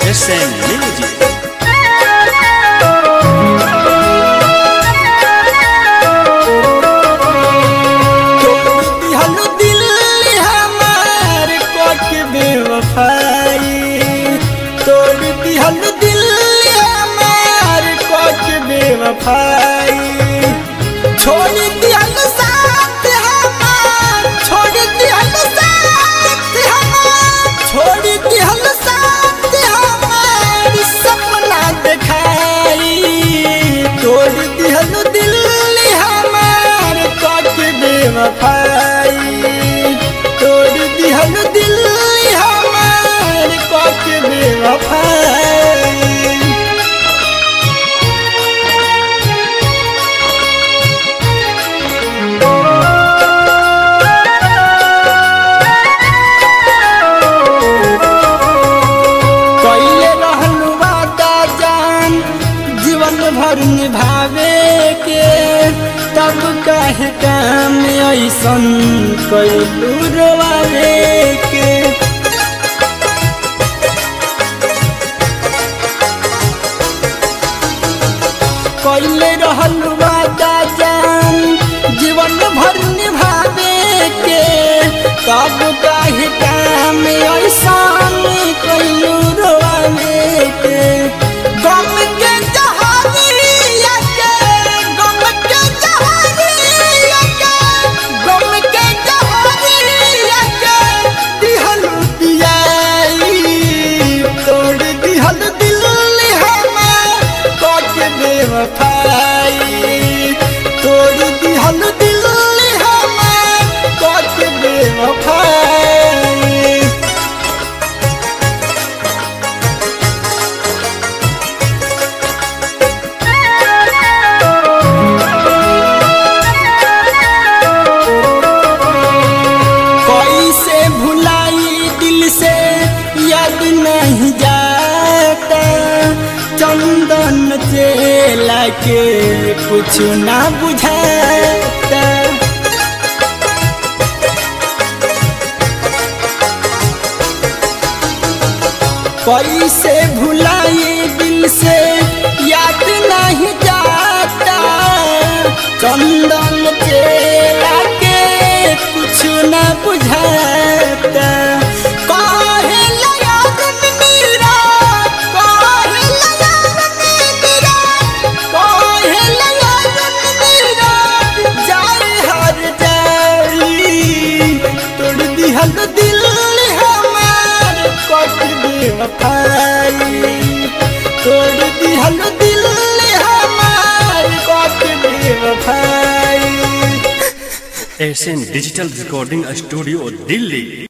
SN Music. तोड़ दिहल दिल हमार कोक बेवफाई तोड़ दिहल दिल हमार कोक बेवफाई छोड़ दिहल साथ हमार छोड़ दिहल साथ हमार छोड़ दिहल साथ हमार सपना देखाई तोड़ दिहल दिल हमार कोक बेवफाई तोड़ दिहल दिल हमार कोक बेवफाई कैले रहल वादा जान जीवन भर निभावे के तब काहे काम ऐसन कैलू रोवावे के कैले रहल वादा जान जीवन भर निभावे के तब काहे काम ऐसन कैलू रोवावे के गम के जहानिया के गम के जहानिया के गम के जहानिया के दिहल पियाई तोड़ दिहल दिल हमार कोक बेवफाई तोड़ दिहल दिल हमार कोक बेवफाई कैसे भुलाई दिल से याद नहीं जाता चंदन चेला के कुछ ना बुझाता कैसे भुलाई दिल से याद नहीं जाता चंदन चेला के कुछ न बुझाता काहे लयाद मेरा काहे लयाद मेरा काहे लयाद मेरा जाए हर जाई तोड़ दिहल दिल हमार कोट बेवफाई तोड़ दिहल दिल हमार कोट बेवफाई SN Digital Recording Studio, Delhi.